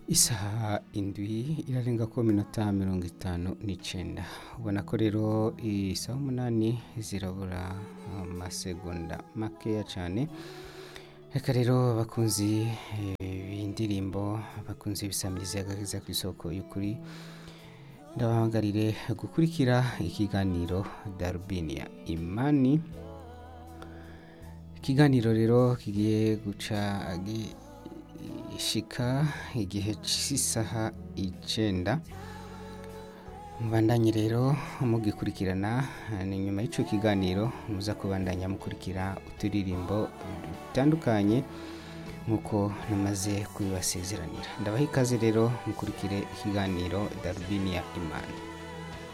isaha indwi irarenga ko minota mirongo itanu n'icenda ubona ko rero isaha umunani zirabura amasegonda makeya cane reka rero bakunzi b'indirimbo bakunzi ibisamirizi agakiza ku isoko y'ukuri ndabahangarire gukurikira ikiganiro darubini ya imani ikiganiro rero kigiye guca gishika igihe cy'isaha icenda mubandanye rero mugikurikirana ni nyuma y'ico kiganiro muza kubandanya mukurikira uturirimbo dutandukanye nk'uko namaze kubibasezeranira ndabaha ikaze rero mukurikire ikiganiro darubini ya imana